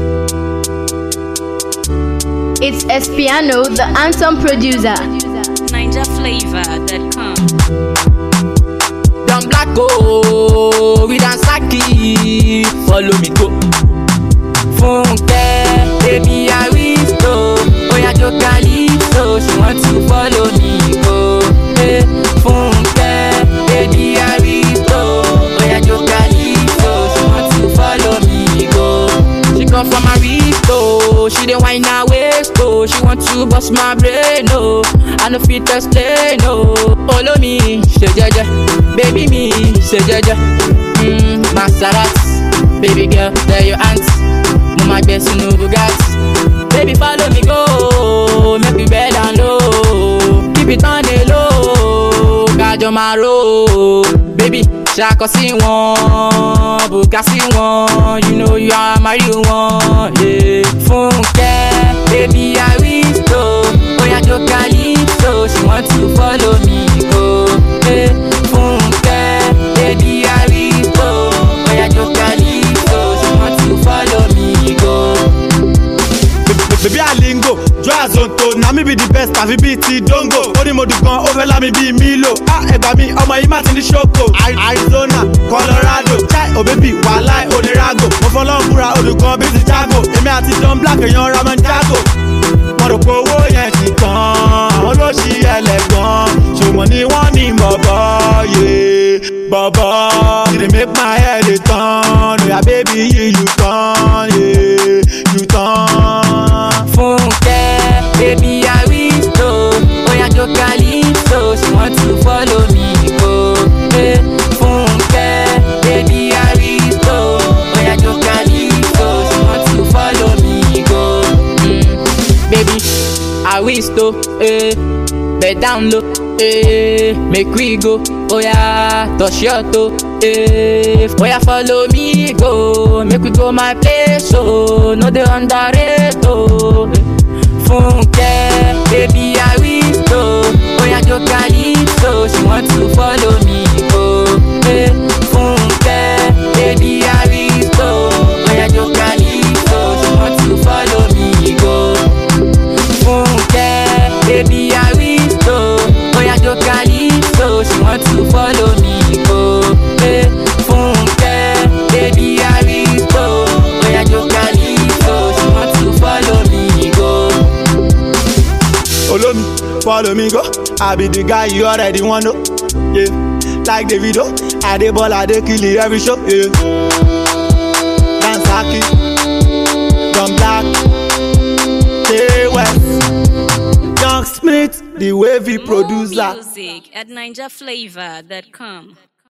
It's Espiano, the anthem producer. NinjaFlavor.com. Don black go, we dance saki, follow me go. Funke, baby Aristo, oya jo calypso, she want to follow me go. Hey, Funke, baby Aristo, oya jo calypso, she want to follow me go. She come from Aristo, she dey whine her waist oh, she want to bust my brain oh, I no fit explain oh. Follow me, ṣe jẹ́jẹ́, baby me, ṣe jẹ́jẹ́. Mm, Maserati, baby girl, there your aunt. Mo ma gbé sínú Bugatti. Baby follow me go, make we bend down low. Keep it on the low, kájọ máa ro. Baby, ṣàkọ sí wọn, bùkà sí wọn, you know you are my real one. Yeah. Fúnkẹ́, baby Aristo, oya jo calypso, she want to follow me go. Yeah. Fúnkẹ́, baby Aristo, oya jo calypso, she want to follow me go. bèbí àlíngò jọ àzonto na mi be the best àfi bíi ti dongo ó ní mo dùn gan ó fẹ́ lámi bíi milo á ẹgbà mi ọmọ yìí má ti ní ṣoko Ari- arizona colorado chai òbẹ́bí wàhálà onirago mo fọlọ́n búra olùkọ́ bíi ti jago èmi àti don black èèyàn ramon jago mo rò pé owó yẹn ti tán àwọn ló ṣí ẹlẹ́gàn ṣùgbọ́n ni wọ́n ní bọ̀bọ̀ yé bọ̀bọ̀ you dey make my head dey turn oya baby you you turn yeah, you turn. Funke, baby Aristo, oya jo calypso, she want to follow me go. Hey, Funke, baby Aristo, oya jo calypso, she want to follow me go. Mm, baby Aristo, eh, bed down low, eh, make we go. Oya, touch your toe, eh, oya follow me go, make we go my place, oh, no dey underrate, oh. Funke, baby Aristo, oya jo calypso, she want to follow me go. Eh, Funke, baby Aristo, oya jo calypso, she want to follow me go. Funke, baby Aristo, oya jo calypso, she want to follow me go. Eh, Funke, baby Aristo, oya jo calypso, she want to follow me go. Follow me, follow me go. I be the guy you already want know. Yeah, like the video, I dey ball, I dey kill it every show. Yeah, dance hockey, Don Black, K West, Young Smith, the wavy More producer. music at NinjaFlavor.com.